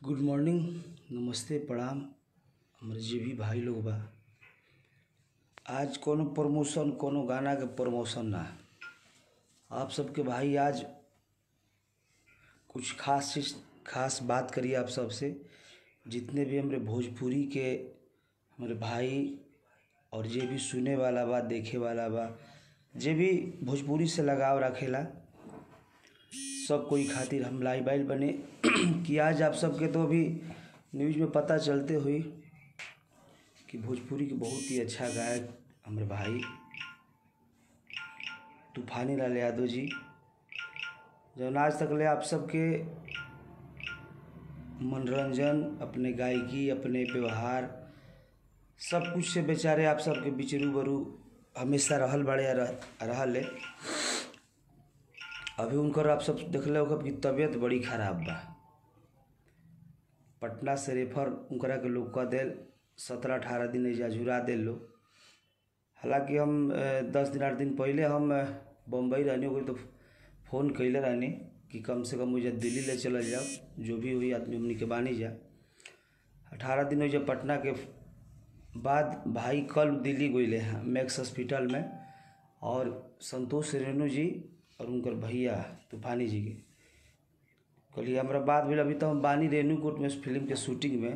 Good morning नमस्ते प्रणाम हमर जे भी भाई लोग बा आज कोनो प्रमोशन कोनो गाना के प्रमोशन ना आप सबके भाई आज कुछ खास चीज खास बात करिए आप सबसे जितने भी हमरे भोजपुरी के हमारे भाई और जे भी सुने वाला बा देखे वाला बा जे भी भोजपुरी से लगाव रखेला सब कोई खातिर हम लाइव आइल बने कि आज आप सबके तो अभी न्यूज़ में पता चलते हुई कि भोजपुरी के बहुत ही अच्छा गायक हमारे भाई तूफानी लाल यादव जी जौन आज तक ले आप सबके मनोरंजन अपने गायकी अपने व्यवहार सब कुछ से बेचारे आप सबके बीच रूबरू हमेशा रहल बड़े रह, रहल है अभी उनकर आप सब देखले हो कि तबीयत बड़ी खराब बा पटना से रेफर उनकरा के लोग कह देल सत्रह अठारह दिन एजा जुड़ा देल लोग हालांकि हम अ, दस दिन आठ दिन पहले हम अ, बम्बई रहनी हो तो फ़ोन कैले रहनी कि कम से कम मुझे दिल्ली ले चल जाओ जो भी हुई आदमी हमनी के बानी जा अठारह दिन हो पटना के बाद भाई कल दिल्ली गईले हैं मैक्स हॉस्पिटल में और संतोष रेणु जी और उनकर भैया तूफानी जी के कहलिए हमारा बात भेल अभी तो हम बानी रेणुकूट में फिल्म के शूटिंग में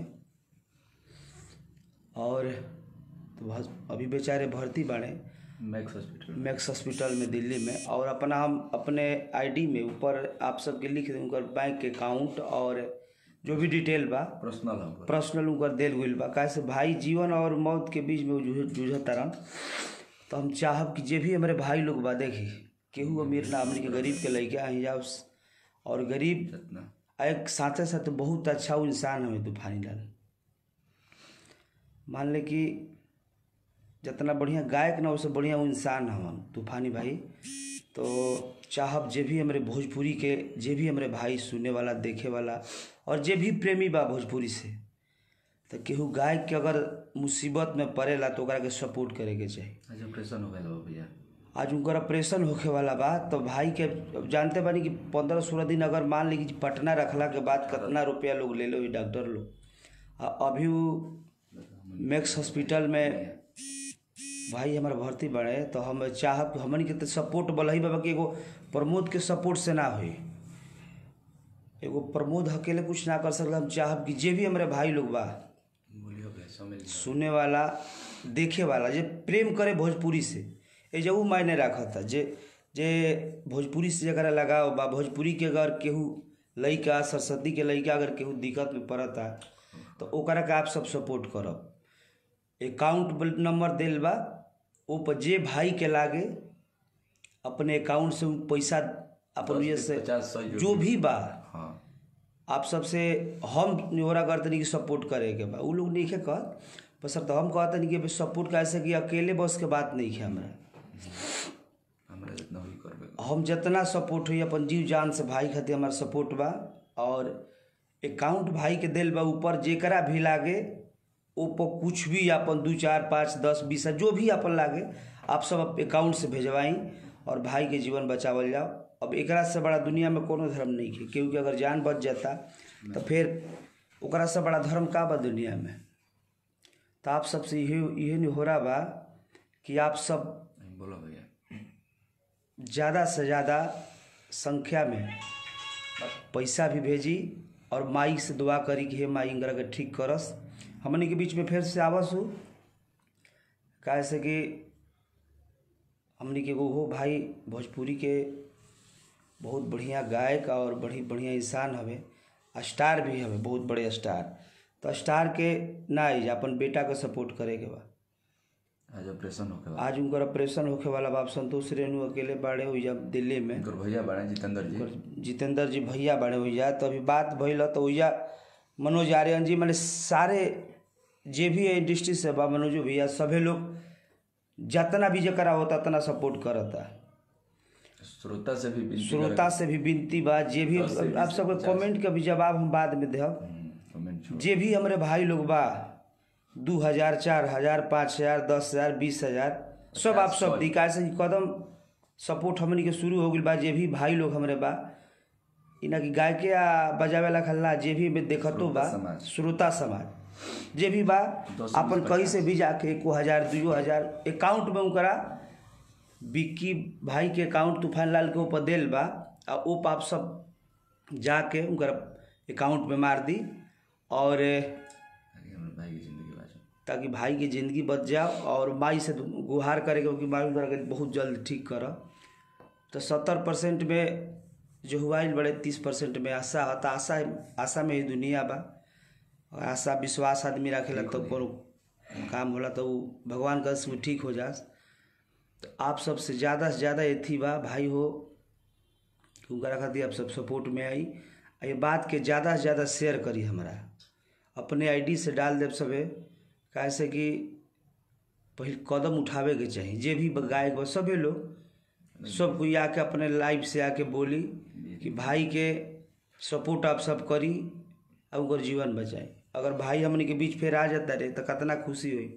और तो बस अभी बेचारे भर्ती बाड़े मैक्स हॉस्पिटल मैक्स हॉस्पिटल में दिल्ली में और अपना हम अपने आईडी में ऊपर आप सबके लिख दें उनकर बैंक अकाउंट और जो भी डिटेल बा पर्सनल हम पर्सनल उनकर देल गईल बा काहे से भाई जीवन और मौत के बीच में वो जूझ जूझत तारन तो हम चाहब कि जे भी हमारे भाई लोग बा देखी केहू अमीर ना हमनी के गरीब के लइका ही जाओ और गरीब जितना आ एक साथे साथे बहुत अच्छा वो इंसान हमें तूफानी लाल मान ले कि जितना बढ़िया गायक ना उससे बढ़िया वो इंसान हवन तूफानी भाई तो चाहब जे भी हमारे भोजपुरी के जे भी हमारे भाई सुने वाला देखे वाला और जे भी प्रेमी बा भोजपुरी से तो केहू गायक के अगर मुसीबत में पड़ेला तो ओकरा के सपोर्ट करे के चाही आज ऑपरेशन हो गया भैया आज उनकर ऑपरेशन होखे वाला बा तो भाई के अब जानते बानी कि पंद्रह सोलह दिन अगर मान ली कि पटना रखला के बाद कितना रुपया लोग ले लो डॉक्टर लोग आ अभी वो मैक्स हॉस्पिटल में भाई हमारा भर्ती बढ़े तो हम चाहब कि हमन के तो सपोर्ट बलही बाबा कि एगो प्रमोद के सपोर्ट से ना होई एगो प्रमोद अकेले कुछ ना कर सकला हम चाहब कि जे भी हमारे भाई लोग बा बोलियो भैया समझ सुने वाला देखे वाला जे प्रेम करे भोजपुरी से ए जे उ मायने रखता जे जे भोजपुरी से जरा लगाओ बा भोजपुरी के अगर केहू लइका सरस्वती के लइका अगर केहू दिक्कत में पड़ता तो ओकरा के आप सब सपोर्ट करब अकाउंट नंबर देल बा ओ पर जे भाई के लागे अपने अकाउंट से उ पैसा अपन ये से पचास सौ जो जो भी बा हाँ आप सबसे हम निहोरा करतनी कि सपोर्ट करे के बा उ लोग नहीं है कहत बस सर तो हम कहतनी कि सपोर्ट कैसे कि अकेले बस के बात नहीं है हमरा हमरा जितना हुई करबे हम जितना सपोर्ट हुई अपन जीव जान से भाई खातिर हमारा सपोर्ट बा और अकाउंट भाई के दिल बा ऊपर जेकरा भी लागे ऊपर कुछ भी अपन दू चार पाँच दस बीस जो भी अपन लागे आप सब अकाउंट से भेजवाई और भाई के जीवन बचावल जाओ अब एकरा से बड़ा दुनिया में कोनो धर्म नहीं है क्योंकि अगर जान बच जाता तो फिर ओकरा से बड़ा धर्म का बा दुनिया में तो आप सबसे यही यही नहीं हो रहा बा कि आप सब बोलो भैया ज़्यादा से ज़्यादा संख्या में पैसा भी भेजी और माई से दुआ करी कि हे माई इंगरा के ठीक करस हमनी के बीच में फिर से आवस हो काहे से कि हमनी के एगो हो भाई भोजपुरी के बहुत बढ़िया गायक और बड़ी बढ़िया इंसान हवे स्टार भी हवे बहुत बड़े स्टार तो स्टार के ना आई अपन बेटा के सपोर्ट करे के बा आज ऑपरेशन हो गया आज उनकर ऑपरेशन होखे वाला बाप संतोष रेणु अकेले बाड़े हुई दिल्ली में उनकर भैया बड़े जितेंद्र जी उनकर जितेंद्र जी भैया बाड़े हुई तो अभी बात भइल तो हुआ मनोज आर्यन जी मैंने सारे जे भी इंडस्ट्री से बा मनोज भैया सभे लोग जितना भी जकरा होता उतना सपोर्ट करता श्रोता से भी विनती श्रोता से भी विनती बा जे भी दस से बीस आप सबके कमेंट के भी जवाब हम बाद में देब हम्म, कमेंट छोड़ जे भी हमारे भाई लोग बा दू हजार चार हजार पाँच हजार दस हजार बीस हजार सब आप सब दी काहे से कि कदम सपोर्ट हमनी के शुरू हो गई बा जे भी भाई लोग हमरे बा इना कि गायके आ बजावे ला खल्ला जे भी में देखतो बा श्रोता समाज। श्रोता समाज जे भी बा दस अपन बीस कहीं से भी जाके एको हजार दुइयो हजार अकाउंट में उनकरा बिक्की भाई के अकाउंट तूफान लाल के ऊपर देल बा आ ओ पाप सब जाके उनकर अकाउंट में मार दी और ताकि हमर भाई की जिंदगी बाँचो ताकि भाई की ज़िंदगी बच जाओ और माई से गुहार करेगा कि माई उनकरा के बहुत जल्द ठीक कर तो सत्तर परसेंट में जो हुआ ही बड़े तीस परसेंट में आशा होता आशा आशा में ही दुनिया बा और आशा विश्वास आदमी रखेला तो कोनो काम होला तो उ भगवान का में ठीक हो जा तो आप सबसे ज़्यादा से ज़्यादा एथी बा भाई हो कि उनकरा खातिर आप सब सपोर्ट में आई आ ये बात के ज़्यादा से ज़्यादा शेयर करी हमारा अपने आईडी से डाल देव सबे काहे से कि पहिल कदम उठावे के चाही जे भी गायक बा सभे लोग सब कोई आके अपने लाइफ से आके बोली कि भाई के सपोर्ट आप सब करी और उनकर जीवन बचाई अगर भाई हमने के बीच फिर आ जाता रहे तो कितना खुशी हुई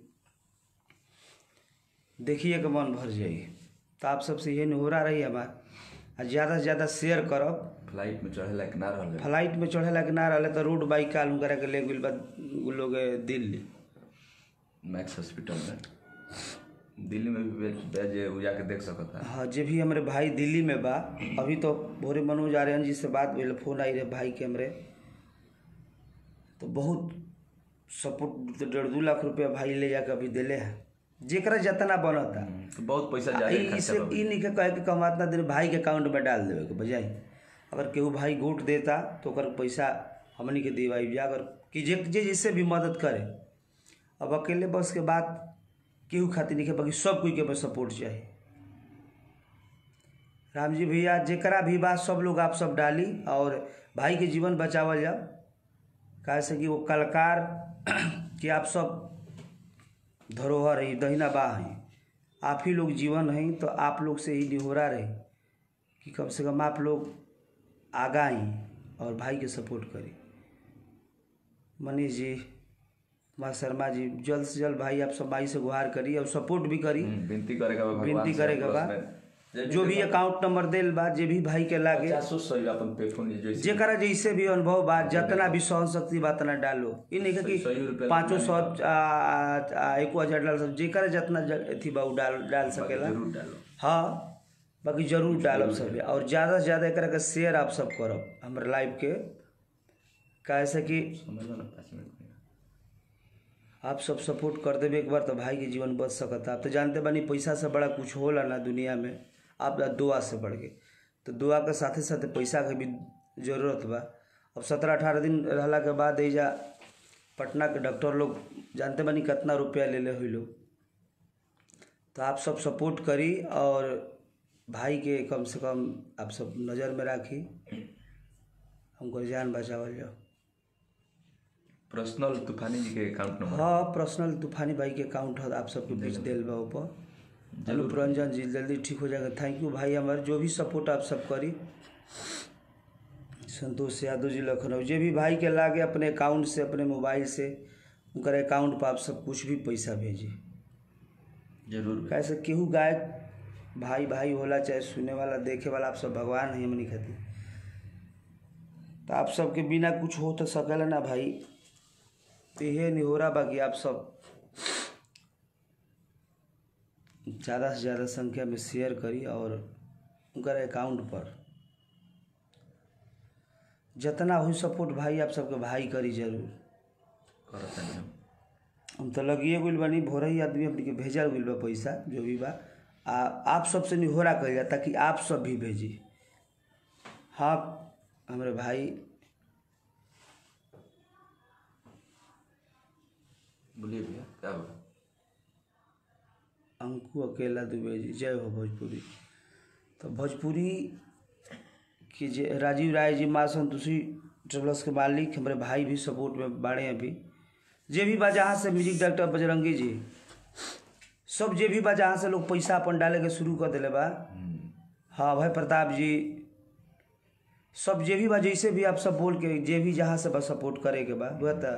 देखिए के मन भर जाई तो आप सबसे यही निहोरा रही हमार आ ज़्यादा से ज़्यादा शेयर करब फ्लाइट में चढ़े लायक ना रहले फ्लाइट में चढ़े ला के ना रहले तो रोड बाइक काल करा के ले गेल बा उ लोग दिल्ली मैक्स हॉस्पिटल में दिल्ली में भी बेच बेच उ जाके देख सकता हाँ जे भी हमारे भाई दिल्ली में बा अभी तो भोरे मनोज आर्यन जी से बात भइल फोन आई रहे भाई के हमरे तो बहुत सपोर्ट डेढ़ दू लाख रुपया भाई ले जाके अभी दिले है जेकरा जितना बनता तो बहुत पैसा आ जाए ई- इसे ई नहीं के कहे कि कमातना दिन भाई के अकाउंट में डाल देवे के बजाय अगर केहू भाई गोट देता तो ओकर पैसा हमनी के दिवाई जा अगर कि जे जे जिससे भी मदद करे अब अकेले बस के बात केहू खातिर नहीं के बाकी सब कोई के बस सपोर्ट चाहिए राम जी भैया जेकरा भी बात सब लोग आप सब डाली और भाई के जीवन बचावल जाओ काहे से कि वो कलाकार कि आप सब धरोहर है दहिना बा है आप ही लोग जीवन हैं तो आप लोग से ही निहोरा रहे कि कम से कम आप लोग आगा आई और भाई के सपोर्ट करें मनीष जी कुमार शर्मा जी जल्द से जल्द भाई आप सब भाई से गुहार करी और सपोर्ट भी करी हम्म, विनती करेगा बा भगवान विनती से करेगा प्लस बा में। जे भी जो भी देखो, अकाउंट नंबर देल बा जे भी भाई के लागे पचासो सौ अपन पे फोन जैसे जेकरा जैसे भी अनुभव बा जितना भी सहन शक्ति बा तना डालो ई नहीं कि सौ- सौ रुपया पाँचों सौ लगना आ- आ- एको हजार डाल सब जेकरा जितना ज- अथी बा उ डाल डाल सकेला जरूर डालो हाँ बाकी जरूर डालब सब और ज़्यादा से ज़्यादा एकरा के शेयर आप सब करब हमारे लाइव के काहे से कि समझ लो ना पाँच मिनट में आप सब सपोर्ट कर देवे एक बार तो भाई के जीवन बच सकता आप तो जानते बानी पैसा से बड़ा कुछ होला ना दुनिया में आप दुआ से बढ़ के तो दुआ के साथे साथे पैसा के भी जरूरत बा अब सत्रह अठारह दिन रहला के बाद एजा पटना के डॉक्टर लोग जानते बानी कितना रुपया ले ले हुई लोग तो आप सब सपोर्ट करी और भाई के कम से कम आप सब नज़र में राखी हमको जान बचावल जाओ पर्सनल तूफानी जी के अकाउंट नंबर हाँ पर्सनल तूफानी भाई के अकाउंट है आप सबके बीच दिल बा ऊपर अनुप रंजन जी जल्दी ठीक हो जाएगा थैंक यू भाई हमारे जो भी सपोर्ट आप सब करी संतोष यादव जी लखनऊ जे भी भाई के लागे अपने अकाउंट से अपने मोबाइल से उनकर अकाउंट पर आप सब कुछ भी पैसा भेजिए जरूर कैसे केहू गायक भाई भाई होला चाहे सुने वाला देखे वाला आप सब भगवान है हमनी खातिर तो आप सबके बिना कुछ हो तो सकेला ना भाई तो यह निहोरा बाकी आप सब ज़्यादा से ज़्यादा संख्या में शेयर करी और उनकर अकाउंट पर जितना हुई सपोर्ट भाई आप सबके भाई करी जरूर करत नहीं हम हम तो लगिए गइल बानी भोर ही आदमी अपनी के भेजल गइल बा पैसा जो भी बा आ आप सबसे निहोरा कइल जा ताकि आप सब भी भेजी हाँ हमारे भाई बोलिए भैया क्या बोला अंकु अकेला दुबे जी जय हो भोजपुरी तो भोजपुरी के जे राजीव राय जी माँ संतोषी ट्रेवल्स के मालिक हमारे भाई भी सपोर्ट में बाड़े अभी जे भी बा जहाँ से म्यूजिक डायरेक्टर बजरंगी जी सब जे भी बा जहाँ से लोग पैसा अपन डाले के शुरू कर दिले बा हाँ भाई प्रताप जी सब जे भी बा जैसे भी आप सब बोल के जे भी जहाँ से बस सपोर्ट करे के बा बता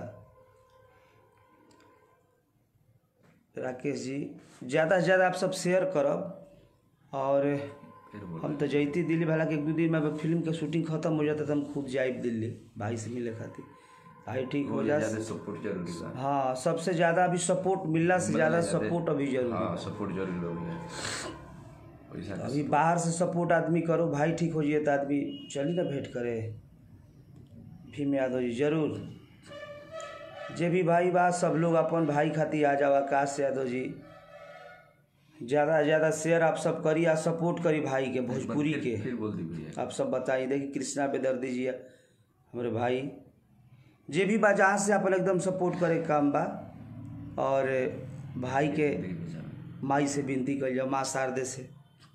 राकेश जी ज़्यादा से ज़्यादा आप सब शेयर करब और फिर बोल हम तो जैती दिल्ली भला के एक दो दिन में अब फिल्म के शूटिंग खत्म हो जाता तो हम खुद जाइब दिल्ली भाई से मिले खातिर भाई ठीक हो जा ज्यादा सपोर्ट जरूरी बा हाँ सबसे ज्यादा अभी सपोर्ट मिलना से ज्यादा सपोर्ट अभी जरूरी हाँ सपोर्ट जरूरी हो गया पैसा का अभी बाहर से सपोर्ट आदमी करो भाई ठीक हो जाइए तो आदमी चली ना भेंट करे भीम यादव जी जरूर जे भी भाई बा सब लोग अपन भाई खातिर आ जाओ आकाश यादव जी ज़्यादा से ज़्यादा शेयर आप सब करी आ सपोर्ट करी भाई के भोजपुरी फिर- के फिर बोल दी भैया आप सब बताइए देखिए कृष्णा बेदर्दी जी हमारे भाई जे भी बा जहाँ से अपन एकदम सपोर्ट करे के काम बा और भाई के देखिए बेचारा। माई से विनती कर जाओ माँ शारदे से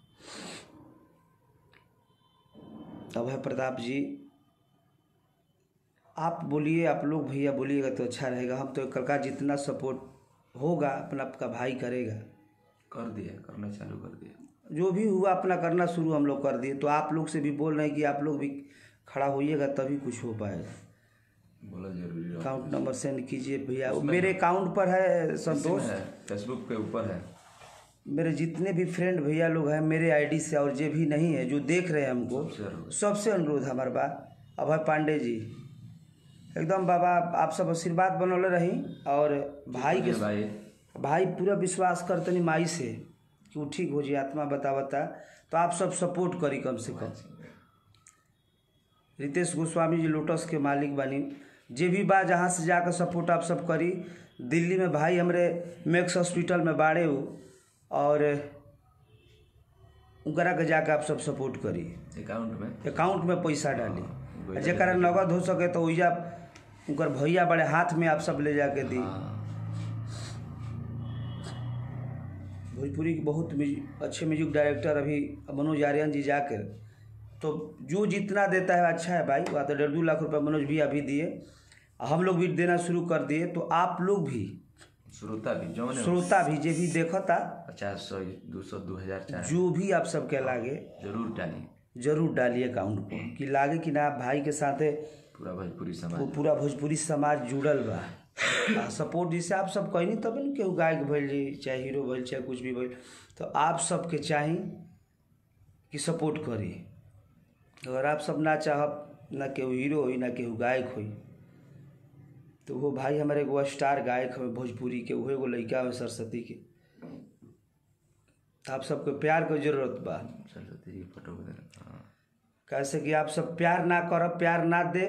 अभय प्रताप जी आप बोलिए आप लोग भैया बोलिएगा तो अच्छा रहेगा हम तो कल जितना सपोर्ट होगा अपना आपका भाई करेगा कर दिया करना चालू कर दिया जो भी हुआ अपना करना शुरू हम लोग कर दिए तो आप लोग से भी बोल रहे हैं कि आप लोग भी खड़ा होइएगा तभी कुछ हो पाएगा बोला जरूरी रहा अकाउंट नंबर सेंड कीजिए भैया मेरे अकाउंट पर है संतोष फेसबुक पे ऊपर है मेरे जितने भी फ्रेंड भैया लोग हैं मेरे आईडी से और जो भी नहीं है जो देख रहे हैं हमको जरूर सबसे अनुरोध है हमारे बा अभय पांडे जी एकदम बाबा आप सब आशीर्वाद बनौले रही और भाई के भाई भाई पूरा विश्वास करतनी माई से कि वो ठीक हो जाए आत्मा बता बता तो आप सब सपोर्ट करी कम से कम रितेश गोस्वामी जी लोटस के मालिक बानी जे भी बा जहाँ से जाकर सपोर्ट आप सब करी दिल्ली में भाई हमरे मैक्स हॉस्पिटल में बाड़े हो और उनकरा के जाकर आप सब सपोर्ट करी अकाउंट में अकाउंट में पैसा डाली जरा नगद हो सके तो ओइजा उनकर भैया बड़े हाथ में आप सब ले जाके दी हाँ भोजपुरी के बहुत म्यूजिक अच्छे म्यूजिक डायरेक्टर अभी मनोज आर्यन जी जाकर तो जो जितना देता है अच्छा है भाई वहाँ तो डेढ़ दो लाख रुपए मनोज भी अभी दिए हम लोग भी देना शुरू कर दिए तो आप लोग भी श्रोता भी जो ने श्रोता भी जे भी देखता पचास सौ दो सौ दो हजार चाहे जो भी आप सबके लागे जरूर डाली जरूर डालिए अकाउंट को कि लागे कि ना भाई के साथे पूरा भोजपुरी वो समाज पूरा भोजपुरी समाज जुड़ल बा आ सपोर्ट जैसे आप सब कहनी तब न केहू गायक भइल जी चाहे हीरो भइल चाहे कुछ भी भइल तो आप सबके चाही कि सपोर्ट करी अगर आप सब ना चाहब ना केहू हीरो होई ना केहू गायक होई तो वो भाई हमारे एगो स्टार गायक हमें भोजपुरी के वो एगो लड़का हमें सरस्वती के तो आप सबके प्यार के जरूरत बा सरस्वती जी की फोटो वगैरह हाँ कैसे कि आप सब प्यार ना करब प्यार ना दे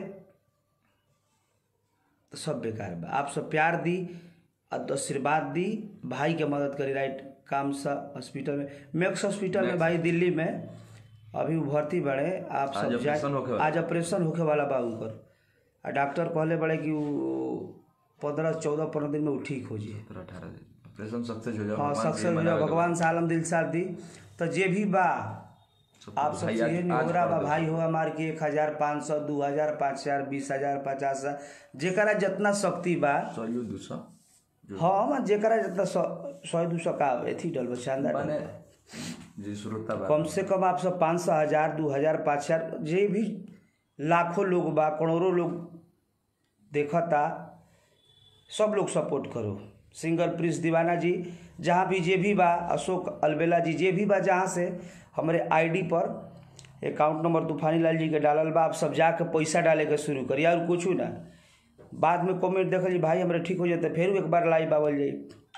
तो सब बेकार बा आप सब प्यार दी और आशीर्वाद दी भाई के मदद करी राइट काम सा हॉस्पिटल में मैक्स हॉस्पिटल में भाई दिल्ली में अभी वो भर्ती बड़े आप आज सब जाए ऑपरेशन होखे वाला। आज ऑपरेशन होखे वाला बा उनकर आ डॉक्टर कहले बड़े कि वो पंद्रह चौदह पंद्रह दिन में वो ठीक हो जाए सत्रह अठारह दिन ऑपरेशन सक्सेस हो जाओ हाँ भगवान से सक्सेस ये हो मनावे जाओ के भगवान से आलम दिल साथ दी तो जे भी बा सबको आप सब भाई से आज- ये आज निहोरा बा कर दो। भाई हो हमार के एक हजार पाँच सौ दू हजार पाँच हजार बीस हजार पचास हजार जेकरा जितना शक्ति बा सौ यू दो सौ हाँ जेकरा जितना सौ सौ दू सौ का एथी डल शानदार डल माने बा। जी श्रोता बा कम से कम आप सब पाँच सौ हजार दू हजार पाँच हजार जे भी लाखों लोग बा करोड़ों लोग देखता सब लोग सपोर्ट करो सिंगर प्रिंस दीवाना जी जहाँ भी जे भी बा अशोक अलबेला जी जे भी बा जहाँ से हमारे आईडी पर अकाउंट नंबर तूफानी लाल जी के डालल बा आप सब जाके पैसा डाले के शुरू करिए और कुछ ना बाद में कमेंट देखल जी भाई हमारे ठीक हो जाते फिर एक बार लाइव आवल जाई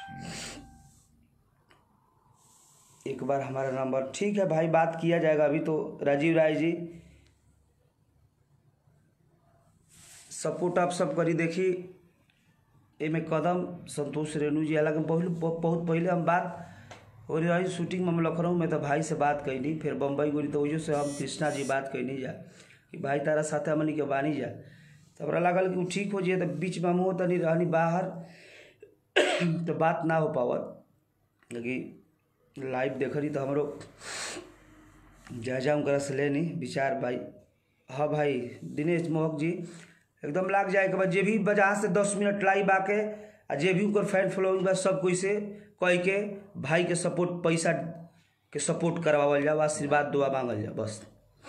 एक बार हमारा नंबर ठीक है भाई बात किया जाएगा अभी तो राजीव राय जी सपोर्ट आप सब करी देखी एमे कदम संतोष रेणु जी हालांकि बहुत बहुत पहले हम बात हो रही शूटिंग में हम लखनऊ में तो भाई से बात कैनी फिर बम्बई गोली तो वजह से हम कृष्णा जी बात कैनी जा कि भाई तारा साथे हमनी के बानी जा तो हमरा लागल कि उ ठीक हो जाए तो बीच में हम तनी रहनी बाहर तो बात ना हो पावत लेकिन लाइव देखनी तो हमरो जायजा उनकरा से लेनी विचार भाई हाँ भाई दिनेश मोहक जी एकदम लाग जाए के बाद जे भी बजा से दस मिनट लाइव आके आ जे भी उनकर फैन फॉलोइंग बा सब कोई से कह के भाई के सपोर्ट पैसा के सपोर्ट करवावल जाओ आशीर्वाद दुआ मांगल जाओ बस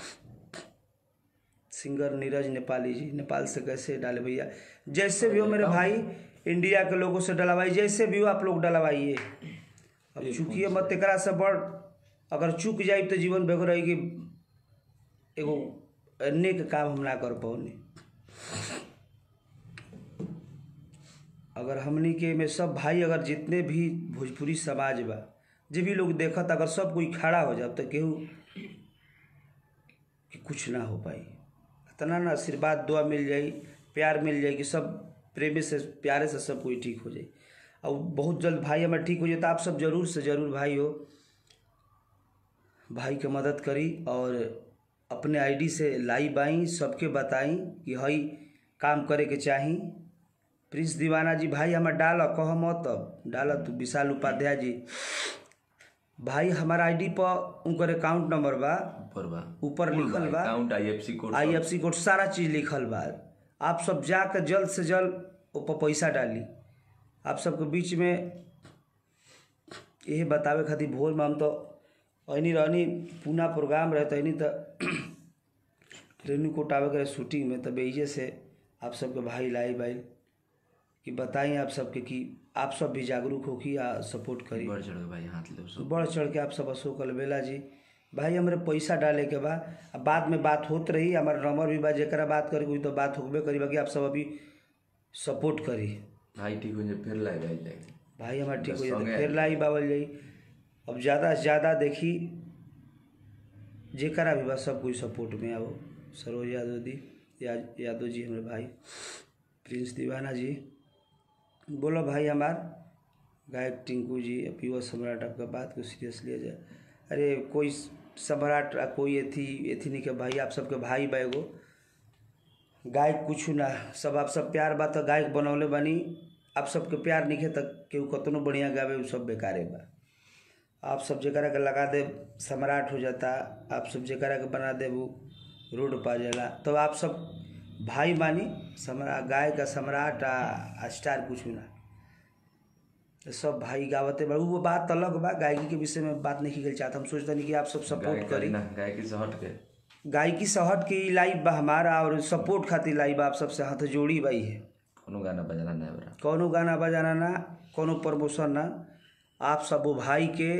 सिंगर नीरज नेपाली जी नेपाल से कैसे डाले भैया जैसे भी हो मेरे भाई इंडिया के लोगों से डलवाई जैसे भी हो आप लोग डलवाइए अब चूंकि मत एकरा से बड़ अगर चूक जाए तो जीवन बेगो रही कि एगो नेक काम हम ना कर पौनी अगर हमनी के में सब भाई अगर जितने भी भोजपुरी समाज बा जे भी लोग देखत अगर सब कोई खड़ा हो जाए तो केहू कि कुछ ना हो पाई इतना ना आशीर्वाद दुआ मिल जाई प्यार मिल जाई कि सब प्रेमी से प्यारे से सब कोई ठीक हो जाए और बहुत जल्द भाई हमारे ठीक हो जाए तो आप सब जरूर से जरूर भाई हो भाई के मदद करी और अपने आईडी से लाइव आई सबके बताई कि हई काम करे के चाही प्रिंस दीवाना जी भाई हमार डाल कह मत अब डाल तू विशाल उपाध्याय जी भाई हमारा आईडी पर उनकर अकाउंट नंबर बा ऊपर बा ऊपर लिखल बा account IFSC code I F C code सारा चीज़ लिखल बा आप सब जाकर जल्द से जल्द ऊपर पैसा डाली आप सबके बीच में यही बतावे खातिर भोर में हम तो अनी रहनी पूना प्रोग्राम रहे तनी तो रेणुकूट आवे के शूटिंग में तब एजे से आप सबके भाई लाई भाई कि बताई आप सबके कि आप सब भी जागरूक होखी आ सपोर्ट करी बढ़ चढ़ के भाई हाथ ले सब बढ़ चढ़ के आप सब अशोक अलबेला जी भाई हमरे पैसा डाले के बा आ बाद में बात होत रही हमारा नंबर भी बा जेकरा बात करे कोई तो बात होबे करी बाकी आप सब अभी सपोर्ट करी भाई ठीक हो जाए फिर लाए भाई जाएंगे भाई हमारा ठीक हो जाए संगे फिर लाई बावल जाई अब ज़्यादा से ज़्यादा देखी जेकरा भी बा सब कोई सपोर्ट में आओ सरोज यादव दी या, यादव जी हमारे भाई प्रिंस दीवाना जी बोलो भाई हमार गायक टिंकू जी पीवा सम्राट आपका बात को सीरियस लिया जाए अरे कोई सम्राट आ कोई एथी एथी नहीं के भाई आप सबके भाई बा एगो गायक कुछ ना सब आप सब प्यार बा तो गायक बनौले बानी आप सबके प्यार नहीं तक केहू कतनो बढ़िया गावे उ सब बेकारे बा आप सब जकरा के लगा दे सम्राट हो जाता आप सब जकरा के बना दे वो रोड पा जाला तो आप सब भाई मानी सम्राट गाय का सम्राट आ, आ स्टार कुछ ना तो सब भाई गावते बा वो बात अलग बा गायकी के विषय में बात नहीं की चाहता हम सोचते नहीं कि आप सब सपोर्ट करी ना गायकी से हट के गायकी से हट के लाइव बा हमारा और सपोर्ट खातिर लाइव बा आप सबसे हाथ जोड़ी बाई है कोनो गाना बजाना नहीं बरा कौनो गाना बजाना ना कौनो प्रमोशन ना आप सब वो भाई के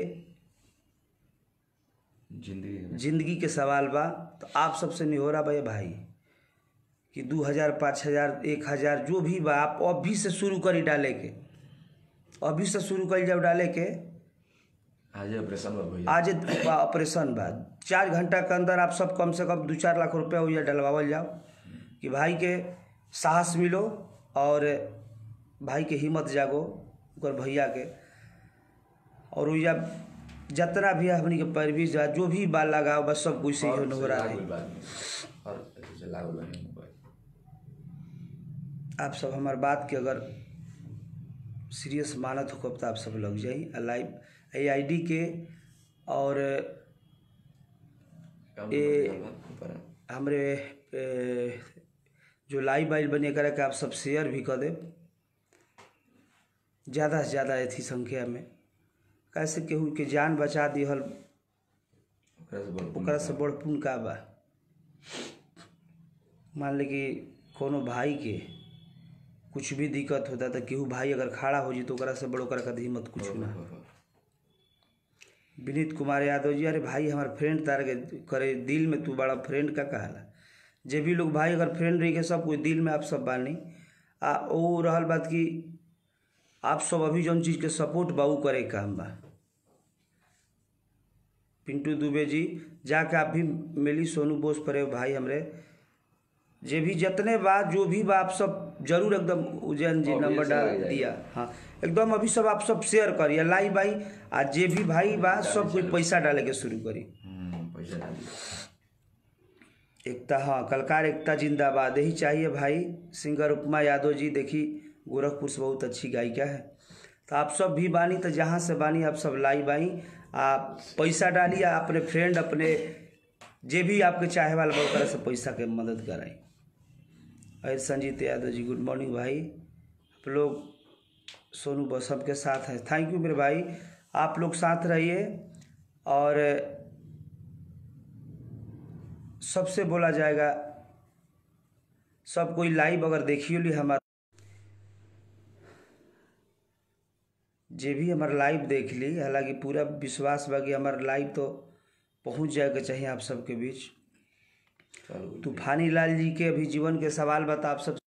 जिंदगी में जिंदगी के सवाल बा तो आप सबसे निहोरा बा ये भाई कि दू हज़ार पाँच हज़ार एक हज़ार जो भी बा आप अभी से शुरू करी डाले के अभी से शुरू करी जाओ डाले के आज ऑपरेशन में भैया आज बा ऑपरेशन बा चार घंटा के अंदर आप सब कम से कम दू चार लाख रुपया हुआ डलवावल जाओ कि भाई के साहस मिलो और भाई के हिम्मत जागो ओकर भैया के और उइजा जितना भी हमनी के पैरवी जा जो भी बाल लगाओ बस सब कुछ से ही हो रहा है और ऐसे से लागू बने मोबाइल आप सब हमार बात के अगर सीरियस मानत हो तो आप सब लग जाई आ लाइव ए आई डी के और ए- ऊपर हमरे ए, जो लाइव आइल बने करे के आप सब शेयर भी कर देब ज़्यादा से ज़्यादा अथी संख्या में कैसे केहू के जान बचा दिहल ओकरा से बड़ ओकरा से बड़ पुण्य का बा मान ले कि कोनो भाई के कुछ भी दिक्कत होता तो केहू भाई अगर खड़ा हो जी तो ओकरा से बड़ ओकरा का हिम्मत कुछ ना विनीत कुमार यादव जी अरे भाई हमार फ्रेंड तार के करे दिल में तू बड़ा फ्रेंड का कहला जे भी लोग भाई अगर फ्रेंड रही के सब कोई दिल में आप सब बानी आ वो रहल बात कि आप सब अभी जौन चीज़ के सपोर्ट बा उ करे के काम बा पिंटू दुबे जी जाके आप भी मिली सोनू बोस परे भाई हमरे जे भी जितने बा जो भी बा आप सब जरूर एकदम उज्जैन जी और नंबर ये डाल सब आ जाएगा। दिया हाँ एकदम अभी सब आप सब शेयर करिए लाइव भाई आ जे भी भाई बा सब कोई पैसा डाले के शुरू करी हम्म, पैसा डाली एकता हाँ कलकार एकता जिंदाबाद यही चाहिए भाई सिंगर उपमा यादव जी देखी गोरखपुर से बहुत अच्छी गायिका है तो आप सब भी बानी तो जहाँ से बानी आप सब लाई बाई आप पैसा डालिए अपने फ्रेंड अपने जे भी आपके चाहे वाला बा ओकरा से पैसा के मदद कराई अरे संजीत यादव जी गुड मॉर्निंग भाई आप लोग सोनू बस सबके साथ हैं थैंक यू मेरे भाई आप लोग साथ रहिए और सबसे बोला जाएगा सब कोई लाइव अगर देखियो ली हमारा जे भी हमार लाइव देख ली हालांकि पूरा विश्वास बा कि हमार लाइव तो पहुंच जाए के चाहिए आप सबके बीच चलो तूफानी लाल जी के अभी जीवन के सवाल बता आप सब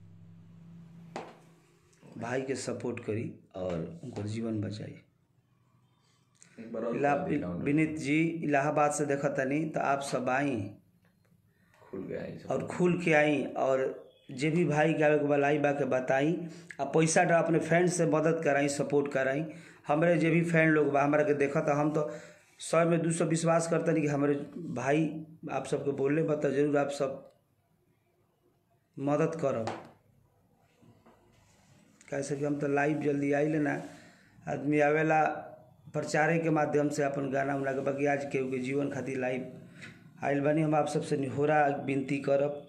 भाई के सपोर्ट करी और उनको जीवन बचाई एक बार और इला बता दी account विनीत जी इलाहाबाद से देखा तनी तो आप सब आई खुल गया है सब और खुल के आई और जे भी भाई के आवे के बलाई बा के बताई आ पैसा डा अपने फ्रेंड से मदद कराई सपोर्ट कराई हमरे जे भी फ्रेंड लोग बा हमरा के देखा तो हम तो सौ में दू सौ विश्वास करते नहीं कि हमारे भाई आप सबके बोलले बा तो जरूर आप सब मदद करब कैसे कि हम तो लाइव जल्दी आई ना आदमी आवेला प्रचारे के माध्यम से अपन गाना उना के बाकी आज केहू के जीवन खातिर लाइव आइल बानी हम आप सबसे निहोरा विनती करब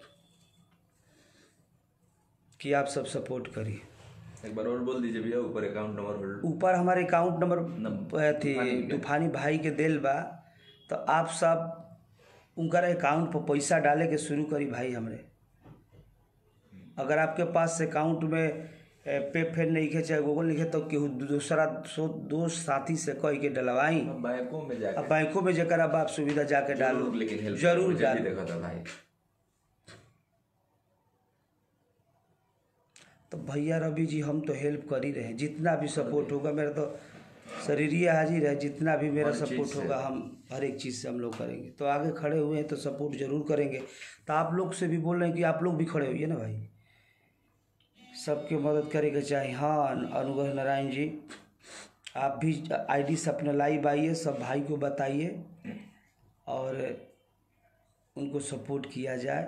कि आप सब सपोर्ट करी एक बार और बोल दीजिए भैया ऊपर अकाउंट नंबर होल्ड ऊपर हमारे अकाउंट नंबर नंबर- अथी तूफानी के। तूफानी भाई के देल बा तो आप सब उनकर अकाउंट पर पैसा डाले के शुरू करी भाई हमरे अगर आपके पास अकाउंट में ए, पे फेर नहीं खे चाहे गूगल नहीं खे तो केहू दूसरा सो दोस्त साथी से कह के डलवाई बैंकों में जाके अब बैंकों में जकर अब आप सुविधा जाके डालो जरूर लेकिन हेल्प जरूर मुझे भी डालो देखा था भाई तो भैया रवि जी हम तो हेल्प कर ही रहे हैं जितना भी सपोर्ट होगा मेरा तो शरीरीय हाजिर है जितना भी मेरा हर चीज़ सपोर्ट से। होगा हम हर एक चीज़ से हम लोग करेंगे तो आगे खड़े हुए हैं तो सपोर्ट जरूर करेंगे तो आप लोग से भी बोल रहे हैं कि आप लोग भी खड़े होइए ना भाई सबके मदद करेंगे चाहे हाँ अनुग्रह नारायण जी आप भी आईडी से अपने लाइव आइए सब भाई को बताइए और उनको सपोर्ट किया जाए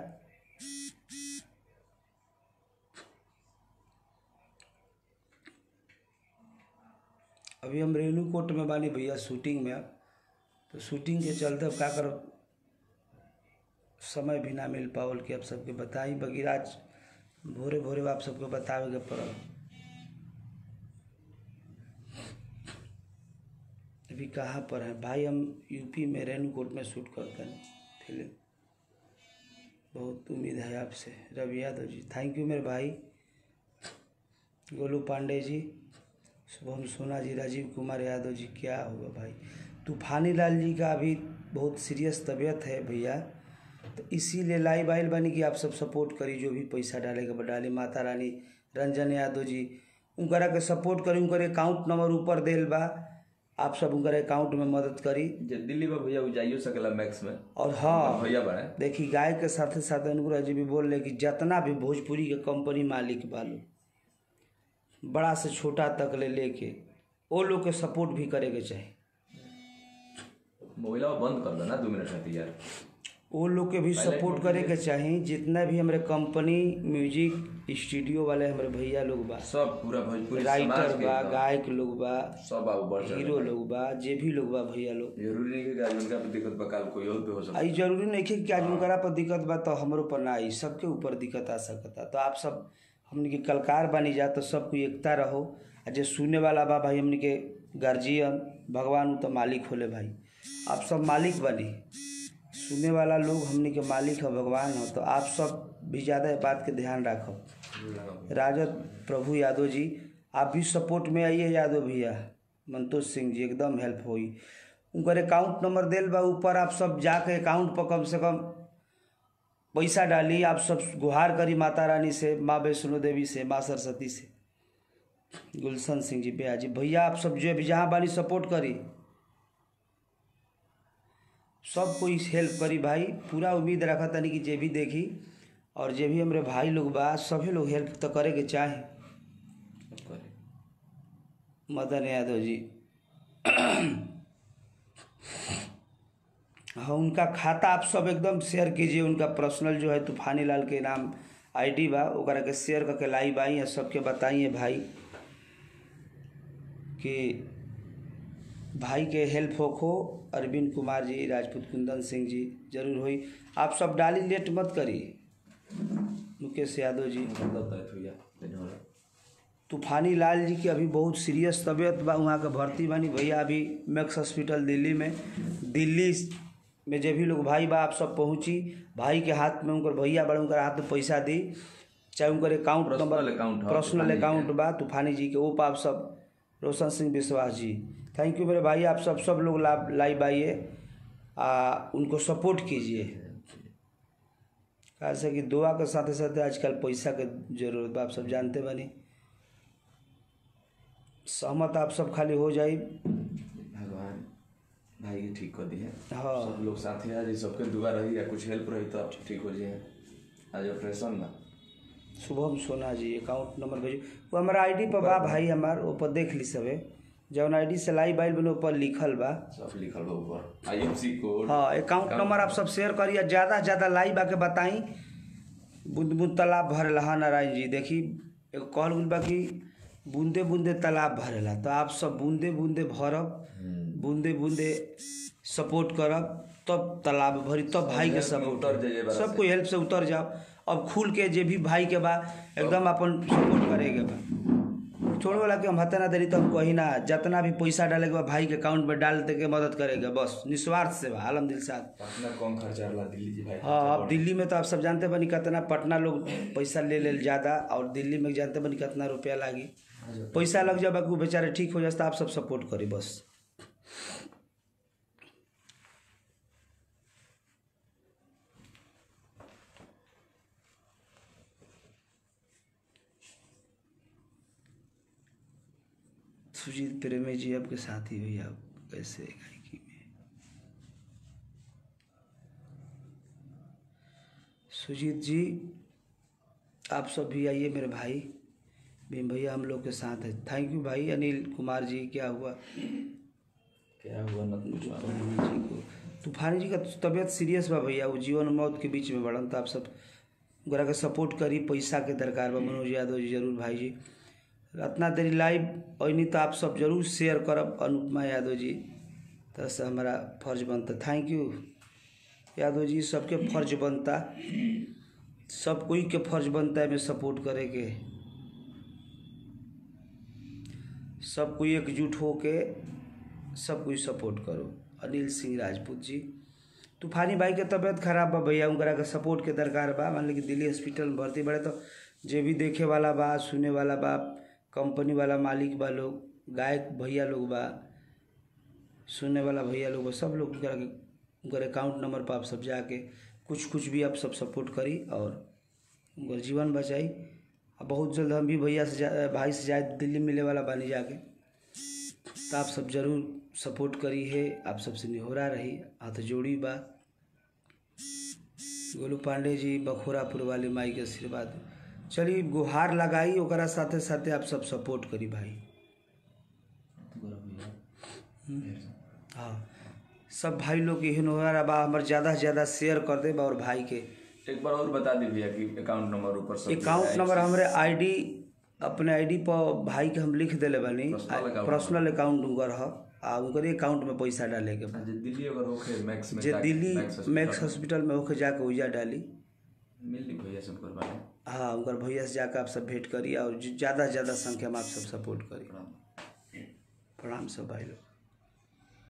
अभी हम रेणुकोट में बानी भैया शूटिंग में तो शूटिंग के चलते अब का करब समय भी ना मिल पावल कि आप सबके बताई बगैर आज भोरे भोरे आप सबके बतावे के पड़ल अभी कहाँ पर हैं भाई हम यूपी में रेणुकोट में शूट करते हैं फिल्म बहुत उम्मीद है आपसे रवि यादव जी थैंक यू मेरे भाई गोलू पांडे जी शुभम सोना जी राजीव कुमार यादव जी क्या होगा भाई तूफानी लाल जी का अभी बहुत सीरियस तबीयत है भैया तो इसीलिए लाइव आइल बानी कि आप सब सपोर्ट करी जो भी पैसा डालेगा बा डाली माता रानी रंजन यादव जी उनकरा के सपोर्ट करी उनकर अकाउंट नंबर ऊपर देल बा आप सब उनकर अकाउंट में मदद करी जे दिल्ली में भैया वो जाइयो सकेला मैक्स में और हाँ भैया बने देखी गाय के साथ साथ अनुग्रह जी भी बोल रहे कि जितना भी भोजपुरी के कंपनी मालिक बालो बड़ा से छोटा तक ले लेके वो लोग के सपोर्ट भी करे के चाही मोबाइल बंद कर दो ना दो मिनट खातिर यार वो लोग के भी सपोर्ट करे के चाही जितना भी हमारे कंपनी म्यूजिक स्टूडियो वाले हमारे भैया लोग बा सब पूरा भोजपुरी राइटर समाज के बा एकदम गायक लोग बा सब आगू बढ़ चढ़ हीरो लोग बा जे भी लोग बा भैया लोग जरूरी नहीं कि आज उनका भी दिक्कत बा कल कोई और भी हो सकता आई जरूरी नहीं है कि आज उनकरा पर दिक्कत बा तो हमरो पर ना आई सबके ऊपर दिक्कत आ सकता तो आप सब हमने के कलकार बनी जा तो सबको एकता रहो आ जे सुने वाला बा भाई हमने के गार्जियन भगवान उ तो मालिक होले भाई आप सब मालिक बनी सुने वाला लोग हमने के मालिक है भगवान हो तो आप सब भी ज़्यादा इस बात के ध्यान रखो है राजद प्रभु यादव जी आप भी सपोर्ट में आइए यादव भैया मंतोष सिंह जी एकदम हेल्प होई उनकर अकाउंट नंबर देल बा ऊपर आप सब जाके अकाउंट पर कम से कम पैसा डाली आप सब गुहार करी माता रानी से माँ वैष्णो देवी से माँ सरस्वती से गुलशन सिंह जी बेया जी भैया आप सब जो भी जहाँ बानी सपोर्ट करी सब कोई हेल्प करी भाई पूरा उम्मीद रखा तनी कि जे भी देखी और जे भी हमारे भाई लोग बा सभी लोग हेल्प तो करे के चाहे मदन यादव जी हाँ उनका खाता आप सब एकदम शेयर कीजिए उनका पर्सनल जो है तूफानी लाल के नाम आईडी बा ओकरा के शेयर करके लाइव आई है सबके बताइए भाई कि भाई के हेल्प होखो अरविंद कुमार जी राजपूत कुंदन सिंह जी जरूर होई आप सब डाली लेट मत करी मुकेश यादव जी तूफानी लाल जी की अभी बहुत सीरियस तबीयत बा वहाँ के भर्ती बानी भैया अभी मैक्स हॉस्पिटल दिल्ली में दिल्ली में जे भी लोग भाई बा आप सब पहुँची भाई के हाथ में उनकर भैया बड़े उनकर हाथ में पैसा दी चाहे उनकर अकाउंट Personal नंबर account ह, पर्सनल तूफानी अकाउंट बा तूफानी जी के वो पर आप सब रोशन सिंह विश्वास जी थैंक यू मेरे भाई आप सब सब लोग ला लाइव आइए आ उनको सपोर्ट कीजिए कैसे कि दुआ के साथ साथ आजकल पैसा के जरूरत बा आप सब जानते बानी सहमत आप सब खाली हो जाई भगवान भाई के ठीक कर दिए हाँ सब लोग साथ हैं आज सबके दुआ रही या कुछ हेल्प रही तो आप ठीक हो जाए आज ऑपरेशन ना शुभम सोना जी अकाउंट नंबर भेजो वो हमारा आईडी पर बा भाई हमार ऊपर देख ली सबे जौन आईडी से लाइव आइल बने ऊपर लिखल बा सब लिखल बा ऊपर आईएफसी कोड हाँ अकाउंट नंबर आप सब शेयर करिए ज़्यादा से ज़्यादा लाइव आके बताई बूंद बूंद तालाब भरेला हाँ नारायण जी देखी एगो कहल गइल बा कि बूंदे बूंदे तालाब भरेला तो आप सब बूंदे बूंदे भरब बूंदे बूंदे सपोर्ट करब तब तालाब भरी तब भाई के हेल्प में सपोर्ट उतर जाइए बड़ा सब से। कोई हेल्प से उतर जाओ अब खुल के जे भी भाई के बा एकदम अपन सपोर्ट करेगे बा छोड़ वाला के हम हते ना देरी तो हम कही ना जितना भी पैसा डाले के बा भाई के अकाउंट में डाल दे के मदद करेगा बस निस्वार्थ से बा आलम दिल साथ अपना कम खर्चा वाला दिल्ली जी भाई हाँ अब दिल्ली में तो आप सब जानते बनी कितना पटना लोग पैसा ले ले ज़्यादा और दिल्ली में जानते बनी कितना रुपया लागी पैसा लग जाए बाकी वो बेचारे ठीक हो जाता आप सब सपोर्ट करी बस सुजीत प्रेमी जी आपके साथी हुई आप कैसे गायकी में सुजीत जी आप सब भी आइए मेरे भाई भीम भैया हम लोग के साथ है थैंक यू भाई अनिल कुमार जी क्या हुआ क्या हुआ न कुछ हुआ। तूफानी जी को तूफानी जी का तबीयत सीरियस बा भैया वो जीवन और मौत के बीच में बढ़न तो आप सब ओकरा के सपोर्ट करी पैसा के दरकार बा मनोज यादव जी जरूर भाई जी इतना देरी लाइव अनी तो आप सब जरूर शेयर करब अनुपमा यादव जी तो से हमारा फर्ज बनता थैंक यू यादव जी सबके फर्ज बनता सब कोई के फर्ज बनता है में सपोर्ट करे के सब कोई एकजुट हो के सब कोई सपोर्ट करो अनिल सिंह राजपूत जी तूफानी भाई के तबीयत खराब बा भैया उनकरा के सपोर्ट के दरकार बा मान ली कि दिल्ली हॉस्पिटल में भर्ती बड़े तो जे भी देखे वाला बा सुने वाला बा कंपनी वाला मालिक बा लोग गायक भैया लोग बा सुनने वाला भैया लोग बा सब लोग उनकरा के उनकर अकाउंट नंबर पर आप सब जाके कुछ कुछ भी आप सब सपोर्ट करी और उनकर जीवन बचाई और बहुत जल्द हम भी भैया से जा भाई से जाए दिल्ली मिले वाला बानी जाके तो आप सब जरूर सपोर्ट करी है आप सबसे निहोरा रही हाथ जोड़ी बा गोलू पांडे जी बखोरापुर वाली माई के आशीर्वाद चलिए गुहार लगाई ओकरा साथे साथे आप सब सपोर्ट करी भाई हाँ सब भाई लोग के हिनोरा बा हमर ज़्यादा से ज़्यादा शेयर कर दे बा और भाई के एक बार और बता दी भैया कि अकाउंट नंबर ऊपर सब अकाउंट नंबर हमरे आईडी अपने आईडी पर भाई के हम लिख देले बानी Personal account। पर्सनल अकाउंट उनकर ह आ उनकर अकाउंट में पैसा डाले के बा जे दिल्ली अगर होखे मैक्स में जे जाके Delhi Max hospital Max hospital में होके जाके उजा डाली मिल ली भैया से उनकर बारे हाँ उनकर भैया से जाकर आप सब भेंट करिए और ज़्यादा से ज़्यादा संख्या में आप सब सपोर्ट करिए प्रणाम प्रणाम सब भाई लोग